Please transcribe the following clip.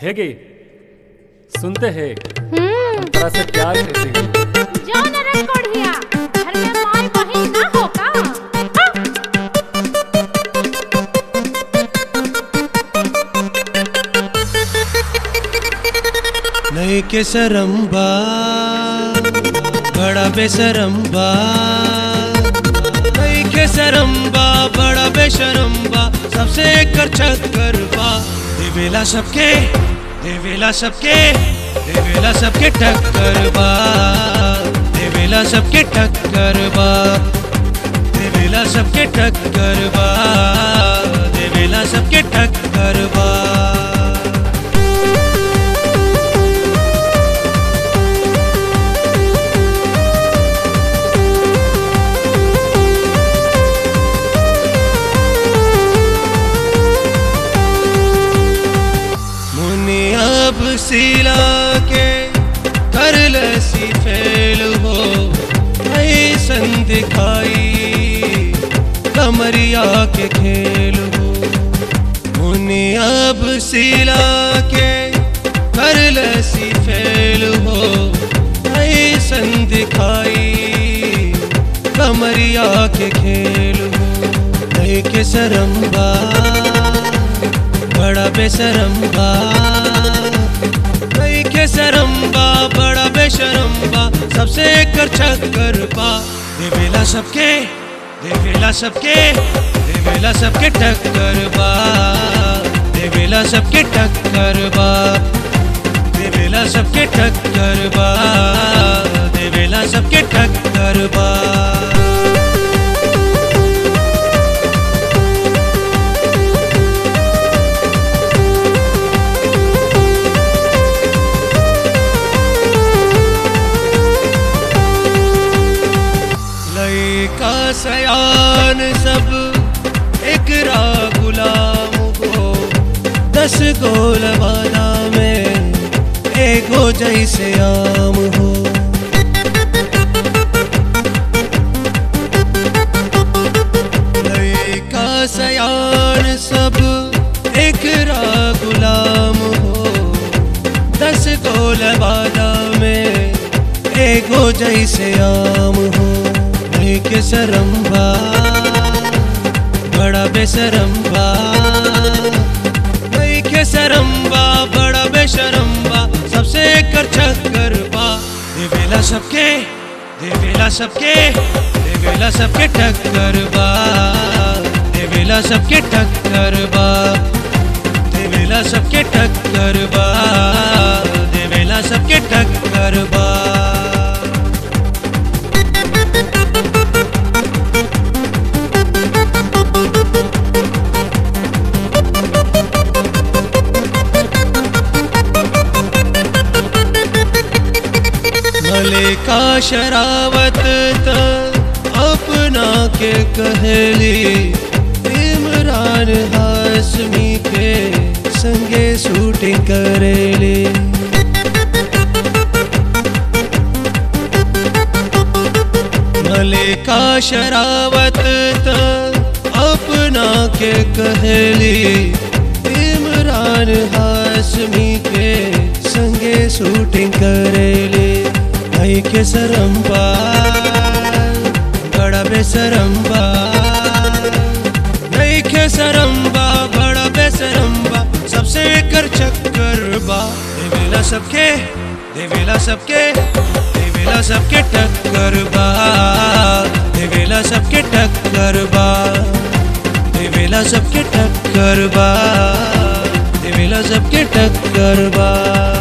है गे सुनते हैं हम्म हम तरह से प्यार करते हैं जाओ न रे कोढ़िया घर में माई बहिन ना हो का हाँ? नहीं के सरम्बा बड़ा बेसरम्बा नहीं के सरम्बा बड़ा बेशरम्बा सबसे कर चक्कर बा देवेला सबके देवेला सबके देवेला सबके टक्कर बा देवेला सबके टक्कर बा देवेला सबके टक्कर बा देवेला सबके टक्कर बा मुनि अब सिला के कर लसी फेल हो ऐसन दिखाई कमरिया के खेल हो मुनि अब सिला के कर लसी फेल हो ऐसन दिखाई कमरिया के खेल हो नहीं के सरम्बा बड़ा बेसरम्बा कई के सरम्बा बड़ा बेशरम्बा सबसे कर चक्कर बा देवेला सबके देवेला सबके देवेला सबके टक्कर बा देवेला सबके टक्कर बा देवेला सबके टक्कर बा देवेला सबके टक्कर बा लयका सयान सब एकरा गुलाम हो दस गोल वाला में एगो जैसे आम हो लयका सयान सब एकरा गुलाम हो दस गोल वाला में एगो जैसे आम हो नहीं के सरम्बा बड़ा बेसरम्बा नहीं के सरम्बा बड़ा बेशरम्बा सबसे कर चक्कर बा देवेला सबके देवेला सबके देवेला सबके टक्कर बा देवेला सबके टक्कर बा देवेला सबके टक्कर बा देवेला सबके टक्कर बा मलिका शरावत त अपना के कहली इमरान हाशमी के संगे शूटिंग करेली मलिका शरावत त अपना के कहली इमरान हाशमी के संगे शूटिंग करेली भाई के सरम्बा बड़ा बेसरम्बा नहीं के सरम्बा बड़ा बेसरम्बा सबसे कर चक्कर बा देवेला सबके देवेला सबके देवेला सबके टक्कर बा देवेला सबके टक्कर बा देवेला सबके टक्कर बा देवेला सबके टक्कर बा